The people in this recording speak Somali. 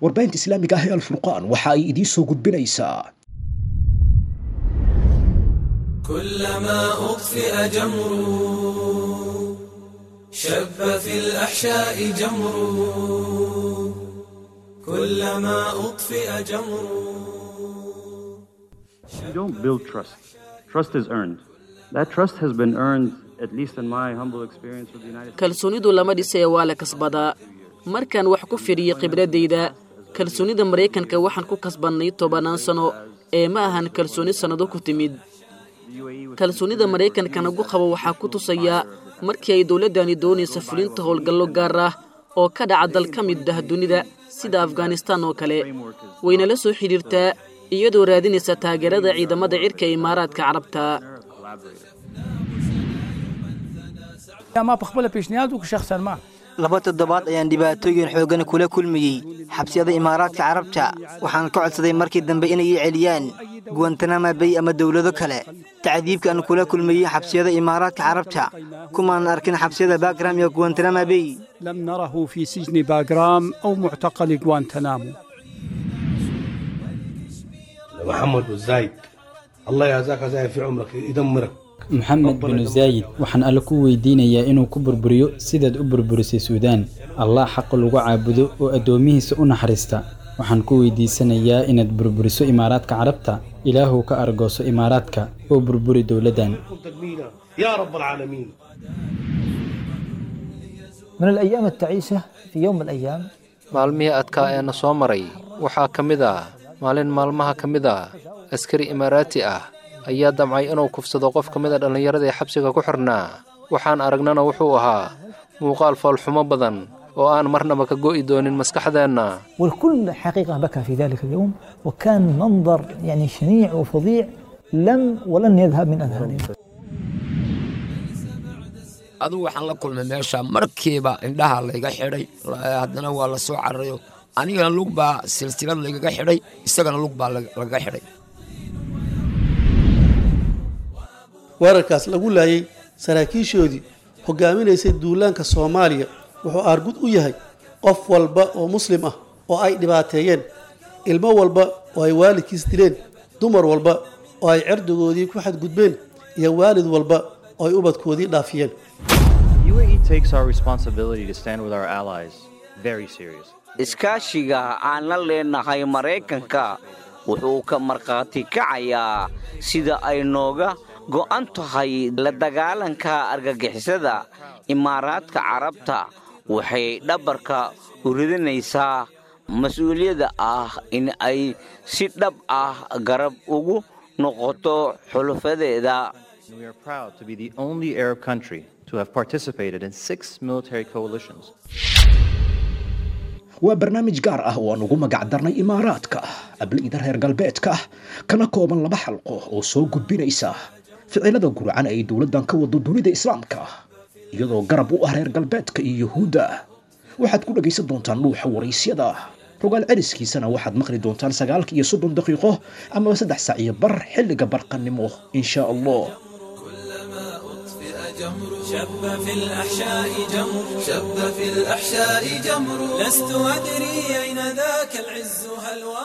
warbaahinta islaamiga ah ee alfurqaan waxa ay idiin soo gudbinaysaa كلما أطفئ جمر شب في الأحشاء جمر كلما أطفئ جمر You don't build trust. Trust is earned. That trust has been earned, at least in my humble experience with the United States. kalsoonidu lama dhisee waa la kasbadaa markaan wax ku fidhiyey khibradayda kalsoonida maraykanka waxaan ku kasbannay tobannaan sano ee ma ahan kalsooni sannado ku timid kalsoonida maraykanka nagu qabo waxaa ku tusaya markii ay dowladdani doonaysa fulinta howlgallo gaar ah oo ka dhaca dal ka mid ah dunida sida afghanistaan oo kale wayna la soo xidhiirtaa iyadoo raadinaysa taageerada ciidamada cirka ee imaaraadka carabta ما بخبله پیشنهاد وکړ شخصا ما laba toddobaad ayaan dhibaatooyin xooggan kula kulmayey xabsiyada imaaraadka carabta waxaan ka codsaday markii dambe inay ii celiyaan guwantanama bay ama dowlado kale tacdiibka aan kula kulmayey xabsiyada imaaraadka carabta kumaan arkin xabsiyada bagram iyo guwantanama bay لم نره في سجن باغرام أو معتقل غوانتنامو محمد والزايد الله يجزاك زايد في عمرك يدمرك maxamed binu zaayid waxaan alle ku weydiinayaa inuu ku burburiyo sidaad u burburisay suudaan allah xaqa lagu caabudo oo addoomihiisa u naxariista waxaan ku weydiisanayaa inaad burburiso imaaraadka carabta ilaahuw ka argooso imaaraadka oo burburi dowladdan تكميلا يا رب العالمين من الأيام التعيسة في يوم من الأيام maalmihii adkaa ee na soo maray waxaa ka mid ah maalin maalmaha ka mid ah askari imaaraati ah ayaa damcay inuu kufsado qof ka mid a dhallinyarada ee xabsiga ku xirnaa waxaan aragnana wuxuu ahaa muuqaal foolxumo badan oo aan marnaba ka go'i doonin maskaxdeenna والكل حقيقة بكى في ذلك اليوم وكان منظر يعني شنيع وفظيع لم ولن يذهب من أذهاننا adugu waxaan la kulmay meesha markiiba indhaha layga xidhay haddana waa la soo cararayo anigana lug baa silsilad laygaga xidhay isagana lug baa lagaga xidhay weerarkaas lagu laayay saraakiishoodii hogaaminaysay duulaanka soomaaliya wuxuu aargud u yahay qof walba oo muslim ah oo ay dhibaateeyeen ilmo walba oo ay waalidkiis dileen dumar walba oo ay cerdigoodii ku xadgudbeen iyo waalid walba oo ay ubadkoodii dhaafiyeen UAE takes our responsibility to stand with our allies very serious. iskaashiga aan la leenahay maraykanka wuxuu ka markhaati kacayaa sida ay nooga go'an tahay la dagaalanka argagixisada imaaraadka carabta waxay dhabarka u ridinaysaa mas-uuliyadda ah in ay si dhab ah garab ugu noqoto xulufadeeda We are proud to be the only Arab country to have participated in six military coalitions. waa barnaamij gaar ah oo aan ugu magac darnay imaaraadka abliida reer galbeedka kana kooban laba xalqo oo soo gudbinaysa ficilada gurcan ay dowladdan ka wado dunida islaamka iyadoo garab u ah reer galbeedka iyo yuhuudda waxaad ku dhegaysan doontaan dhuuxa waraysyada rogaal celiskiisana waxaad maqli doontaan sagaalka iyo soddon daqiiqo amaba saddex sac iyo bar xilliga barqannimo insha allah شب في الأحشاء جمر شب في الأحشاء جمر لست أدري أين ذاك العز هل